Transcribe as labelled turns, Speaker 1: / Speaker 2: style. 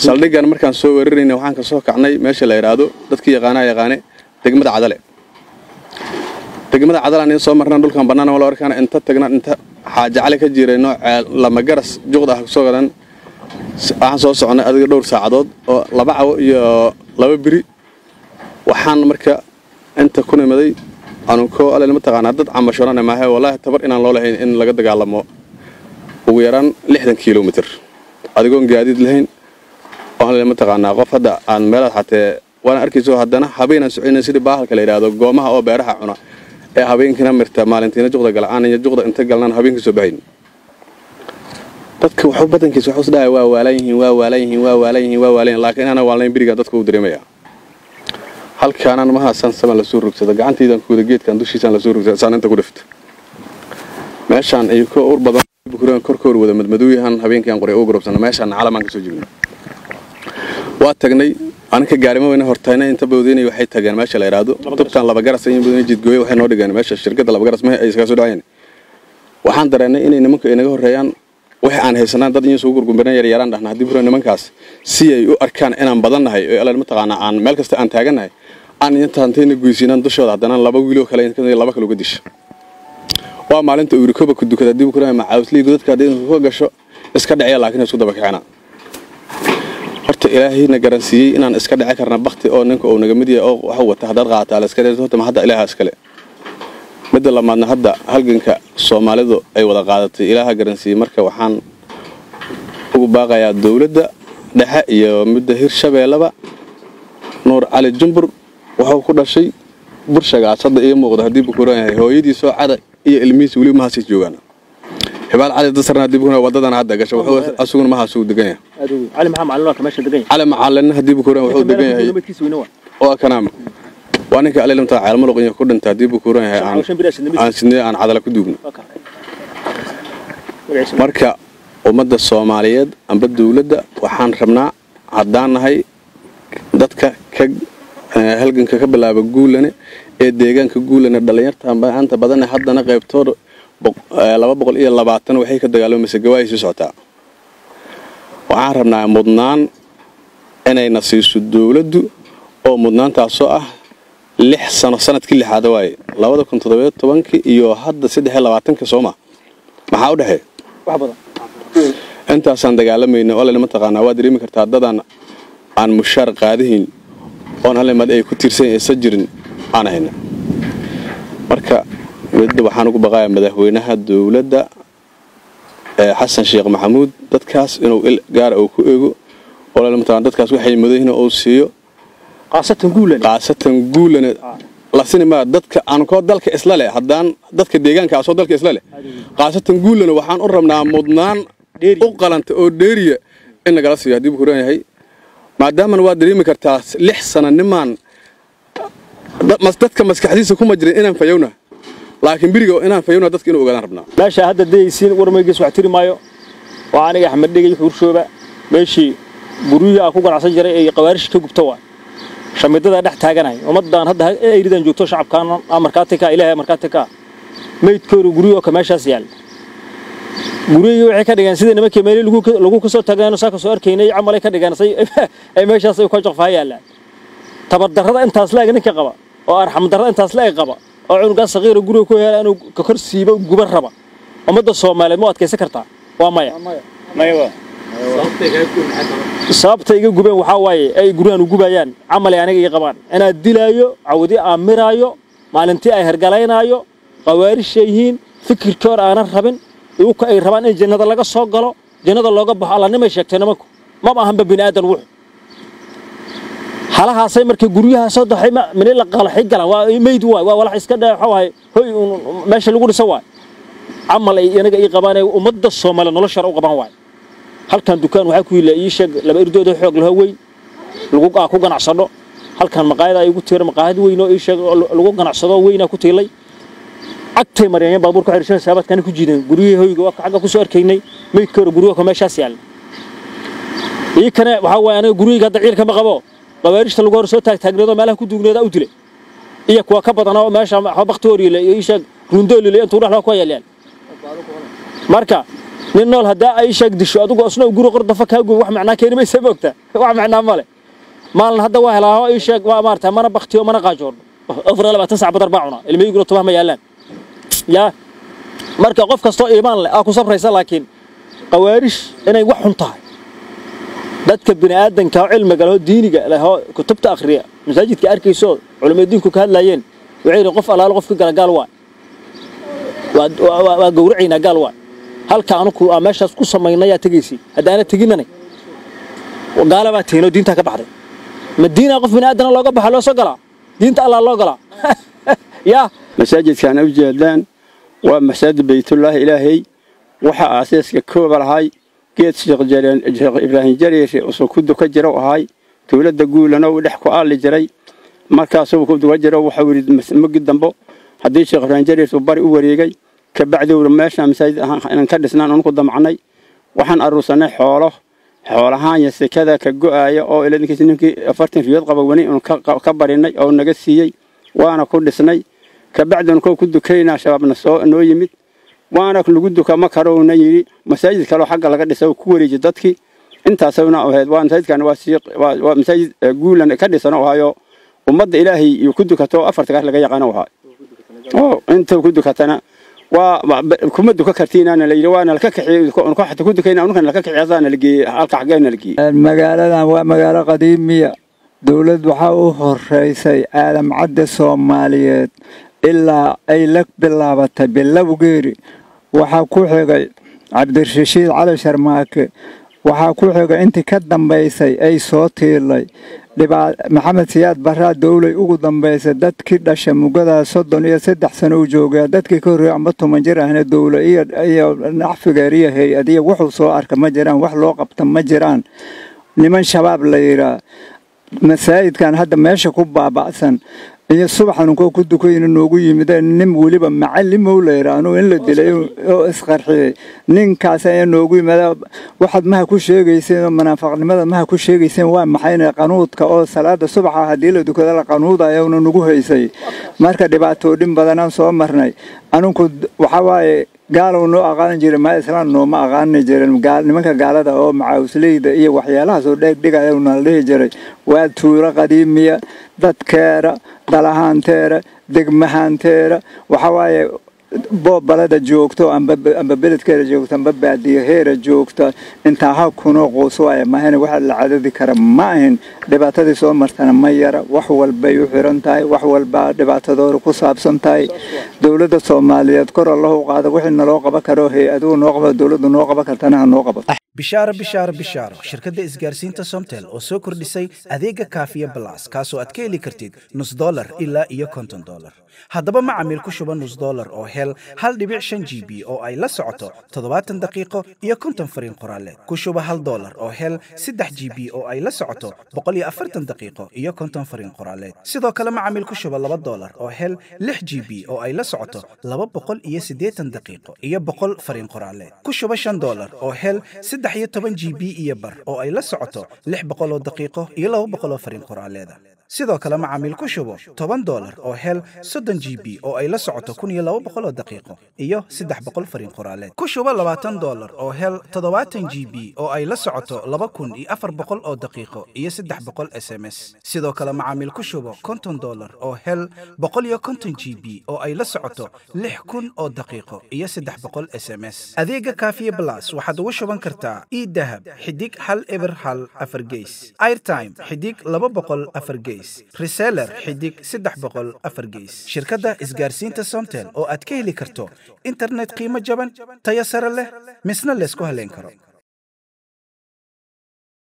Speaker 1: saldhiggan markaan soo weerarayna waxaan ka soo kacnay meesha la yidhaahdo dadkii yaqaanaa yaqaane degmada cadale degmada cadalaan in soo marnaan dhulkan bannaan wala arkaana inta tagna inta xaajacale ka jirayno lama garas juqda ah soo gadan waxaan soo soconay adiga dhowr saacadood oo laba cawo iyo laba biri waxaan marka inta ku nimaday anunkoo alle mataqaanaa dad camashorana maahe wallaahi tabar inaan loo lahayn in laga dagaalamo ugu yaraan lixdan kilomitr adigoon gaadiid lahayn oo alle mataqaanaa qof hadda aan meelaad xatee waana arkayso haddana habeenaan soconay sidii baahalka la yidhaahdo goomaha oo beeraha cuna ee habeenkiina mirta maalintiina juqda gala aan iyo juqda inta galnaan habeenkii soo baxayn dadka waxu badankiisa waxu isdhahay waa waalan yihiin waa waalan yihiin waa waalan yihiin waa waalan yihiin laakiin ana waalnayn birigaan dadka u dareemaya halkaanaan mahaasan saman lasoo rogsada gacantaydan kuwada geedkan dushiisaan lasoo rogsada saan inta ku dhifta meeshaan ay ka ur badan bukuraan korkoor wada madmadooyahan habeenkiiaan qoray ugu garobsana meeshaan calamaan ka soo jeegna waa tagnay aninka gaarimo weyna hortayna inta boodinay waxay tageen meesha la yidhaahdo tubtaan laba garas in boodinay jidgooye waxay noo dhigeen meesha shirkadda laba garas mehe ay iskaga soo dhacayeen waxaan dareennay inay nimanku inaga horreeyaan wax aan haysanaan dad in soo gurgumbaran yar yaraan dhahna haddii buran nimankaas si ay u arkaan inaan badannahay oo alla mataqaanaa aan meel kasta aan taagannahay aan intaantayna goysiinaan dushooda haddana laba wiiloo kale laba kale uga disha waa maalinta uurikoba ku dukada haddii buran macaawslii godadka haddii ka gasho iska dhacya laakiin isku daba kicina horta ilaahayna garansiiyey inaan iska dhici karna bakti oo ninka uu naga mid yahay oo waxu wata haddaad qaata la iska dhicin horta ma hadda ilaaha iskale midda lamaadna hadda halganka soomaalidu ay wada qaadatay ilaaha garansiiyey marka waxaan ugu baaqayaa dowladda dhexe iyo midda hirshabeellaba nuur cali jumbur wuxuu ku dhashay burshagaas hadda ii muuqda haddii bukuran yahay hooyadiisoo cada iyo ilmihiisa weli mahaasay joogaan xibaal cali dasarna haddii bukuran wadadana hadda gasha wuxuu asuguna mahaasuu degan yahay
Speaker 2: cali maxaa macalin waa ka meesha degan yahay
Speaker 1: cali macalina haddii bukuran wuxuu degan yahay
Speaker 2: namadkiisa weyna waa
Speaker 1: waa kanaam waa ninka alilimta caalmaluq iyo ku dhinta haddii bukuran yahay aan
Speaker 2: shan bir ashad namadkiisa
Speaker 1: aan sidnee aan cadala ku duugno
Speaker 2: waa ka magaciisa
Speaker 1: marka ummadda soomaaliyeed amba dowladda waxaan rabnaa haddaan nahay dadka ka eh, halganka ka bilaaba guulane ee deegaanka guulane dhallinyarta maanta badane haddana qaybtooda boq- eh, laba boqol iyo labaatan waxay ka dagaalamaysa gawaay sii socotaa waxaan rabnaa mudnaan inayna siiso dowladdu oo mudnaantaasoo ah lix sano sanadkii lixaada waaye labada kun toddobiyo tobankii iyo hadda saddex iyo labaatanka sooma maxaa u dhexeeya
Speaker 2: wax badan
Speaker 1: intaasaan dagaalamayna oo lama taqaanaa waa dareemi kartaa dadaan aan mushaar qaadihayn oon halimad ay ku tiirsan aysan jirin aan hayna marka midda waxaan ugu baqayaa madaxweynaha dowladda ee xasan sheekh maxamuud dadkaas inuu il gaara uu ku eego oo lama taqaana dadkaas waxay mudahin uu siiyo
Speaker 2: qaasatan guulan
Speaker 1: qaasatan guulana lasini maa dadka aan koo dalka isla leh haddaan dadka deegaanka asoo dalka isla leh qaasatan guulana waxaan u rabnaa mudnaan u qalanta oo dheeriya in nagala siiyo haddii buu kuran yahay maadaamana waa dareemi kartaa lix sana nimaan da- mas- dadka maskaxdiisa kuma jirin inaan fayowna laakiin biriga inaan fayowna dadka inuu ogaadaan rabnaa
Speaker 2: meesha hadda dayaysiin warmaygiis wax tiri maayo waa aniga axmed dhegay xuurshooba meeshii guryihii aan ku ganacsan jiray ee qawaarish ka gubta waa shamidadaa dhex taaganay ummadaan hadda ayridan joogto shacabkaan markaati ka ilaahay markaati ka meydkoodu guryahoo ka meeshaas yaal guryihii waxay ka dhigeen sidii nimankii meelii lagu lagu kasoo tagaano saa kasoo arkaynay camalay ka dhigeen say ay meeshaas ay ka joqfaa yaalaan tabardarrada intaas la eg ninka qaba oo arxamdarrada intaas la eg qaba oo cunugaa saqiira guriga ku hela inuu ka kor siibo guban raba ummadda soomaaliyeed ma u adkaysan kartaa waa maya sababta iga gubeen waxaa waaye ay guryahan u gubayaan camalay aniga ii qabaan inaad dilaayo cawdi aan miraayo maalintii ay hergalaynaayo qawaarisha yihiin fikirkii hore aanan rabin iuka ay rabaan in jannada laga soo galo jannada looga baxo allanimay sheegtay nimanku maba ahanba bini aadan wuxu halahaasay markay guryaha soo daxay mini la qalaxay galaan waa meyd waay waa walax iska dhaa waxa hoy uun meesha lagu dhisa waay camal ay anaga ii qabaan ee ummadda soomaaliya noloshara u qabaan waay halkan dukaan waxaa ku yila ii sheeg laba irdooda xoog laho weyn lagu aa ku ganacsano halkan maqaayada ay ugu tiira maqaayad weyn oo ii sheeg oo lagu ganacsado weynaa ku tiilay agtay maryaanya baabuur ku xidhishan saabaadkana ku jiideen guryihii hoyga waa xagga ku soo arkaynay meydka hore guryaha ka meeshaas yaal ii kane waxaa waaye aniga guryahayga hadda ciilka ma qabo qawaarishta lagu hor soo taagtaagneedo meelaha ku duugneeda u dilay iyo kuwa ka badan oo meesha waxba bakti hor yila iyo ii sheeg rundoolile intuu dhexlaa ku yaalyaan marka nin nool haddaa ay sheeg disho adigu isna guri qordafa kaa gubo wax macnaa keeni maysa moogta wax macnaa male maalin hadda waa helaa oo ii sheeg waa maarata mana baktiyo mana qaajoodho afar iyo labaatan sac badar baa cunaa ilmahiiguna tubaha ma yaallaan yaa marka qof kastoo iimaan leh aa ku sabraysa laakiin qawaarish inay wax xun tahay dadka bini aadanka oo cilmiga lehoo diiniga lehoo kutubta akhriya masaajidka arkayso culimada diinku ka hadlaayeen waxay yidhi qof allaalo qofka gala gaal waay waa gowracaynaa gaal waay halka anuku aa meeshaas ku samaynayaa tegaysi haddaana teginanay gaala baa tegin oo diintaa ka baxday ma diinaa qof bini aadana looga baxa loo soo galaa diinta allah loo galaa yaa
Speaker 3: masaajidkaan u jeedaan waa masaajid baytullaahi ilaahay waxa aasaaska kooba lahay geed sheekh ibraahim jariir usuu ku duka jiro ahay dowladda guulana uu dhex ku aali jiray markaasuu ku duka jiro waxau yidhi magi dambo haddii sheekh ibraahim jariir uu bari u wareegay kabacdi uu meeshaan masaajid ahaan inaan ka dhisnaan unku damcnay waxaan aruursanay xoolo xoolahaanya sekada ka go'aaya oo iladinkiis ninkii afartan riyood qaba wani unu ka barinay oo naga siiyey waana ku dhisnay kabacdi unkoo ku dukaynaa shabaabna soo noo yimid waana lagu duka ma karouna yidhi masaajid kaleo xagga laga dhisa ku wareeji dadkii intaasna ahayd waa masaajidkan waa masaajid guulan ka dhisan oo ahayo ummadda ilaahay iyo ku dukato afarta kaas laga yaqaano ahaa oo inta ku dukatana waa kuma duka kartiinaana la yidhi waana laka kaxiyey xata ku dukayna unkan laka kaxiyey asaana la geeyey halka xaggeena la geeyey
Speaker 4: magaaladan waa magaalo qadiimiya dowlad waxaa u horeysay aadam cadde soomaaliyeed ilaa ay la bilaabatay bilowgeeri waxaa ku xigay cabdirashiid cali sharmaake waxaa ku xigay intii ka dambaysay ay soo tiilay maxamed siyaad baraa dowlay ugu dambaysay dadkii dhasha mugadaa soddon iyo saddex sano u joogaa dadkii ka horreeyay amba toban jir ahna dowla iyo nacfigeer iyo hay-adiya wuxuu soo arka ma jiraan wax loo qabta ma jiraan niman shabaab la yidhaa masaajidkan hadda meesha ku baaba'san iyo subaxan unkoo ku dukayna noogu yimideen nin weliba macalimow la yidhaahno in la dilay oo isqarxiyey ninkaas ayaa noogu yimida waxaad maha ku sheegayseen oo munaafaqnimada maha ku sheegayseen waa maxayna qanuudka oo salaada subaxa haddii la dukada la qanuudayawna nagu haysay marka dhibaatoodhin badanaan soo marnay aninku waxaa waaye gaalow noo aqaanan jiray maa islaan nooma aqaani jirin nimanka gaalada oo macaawisleyda iyo waxyaalahaas oo dheegdhigaya nala dhihi jiray waa tuuro qadiimiya dadkeera dalahaanteera degmahaanteera waxaa waaye boobalada joogto amba beledkeeda joogto amba baadiyaheera joogta intaa ha kunoo quus waaya mahayna waxa la cadadi kara ma ahin dhibaatadii soo martana ma yara wax walbay u xiran tahay wax walbaa dhibaatadooda ku saabsan tahay dowladda soomaaliyeed kor allahu qaada wixii naloo qaban karo hay-aduhu noo qaba dowladdu noo qaban kartana ha noo qabato
Speaker 5: bishaaro bishaaro bishaaro shirkadda isgaarsiinta somtel oo soo kordhisay adeega kaafiya balas kaasoo aad ka heli kartid nus dolar ilaa iyo konton dolar haddaba macamiil ku shuba nus dolar oo hel hal dhibic shan g b oo ay la socoto toddobaatan daqiiqo iyo konton fariin qoraaleed ku shuba hal dolar oo hel saddex g b oo ay la socoto boqol iyo afartan daqiiqo iyo konton fariin qoraaleed sidoo kale macamiil ku shuba laba dolar oo hel lix g b oo ay la socoto laba boqol iyo siddeetan daqiiqo iyo boqol fariin qoraaleed ku shuba shan dolar oo hel saddex iyo toban g b iyo bar oo ay la socoto lix boqoloo daqiiqo iyo laba boqoloo fariin qoraaleeda sidoo kale macaamiil ku shubo toban dolar oo hel soddon g b oo ay la socoto kun iyo laba boqoloo daqiiqo iyo saddex boqol fariin qoraaleed ku shubo labaatan dolar oo hel toddobaatan g b oo ay la socoto laba kun iyo afar boqol oo daqiiqo iyo saddex boqol s m s sidoo kale macaamiil ku shubo konton dolar oo hel boqol iyo konton g b oo ay la socoto lix kun oo daqiiqo iyo saddex boqol s m s adeega kaafiye blas waxaad ugu shuban kartaa e dahab xidig hal eber hal afar geys airtime xidig laba boqol afar geys reseller xidig saddex boqol afar geys shirkadda isgaarsiinta somtel oo aad ka heli karto internet qiimo jaban tayo sare leh misna laysku haleyn karo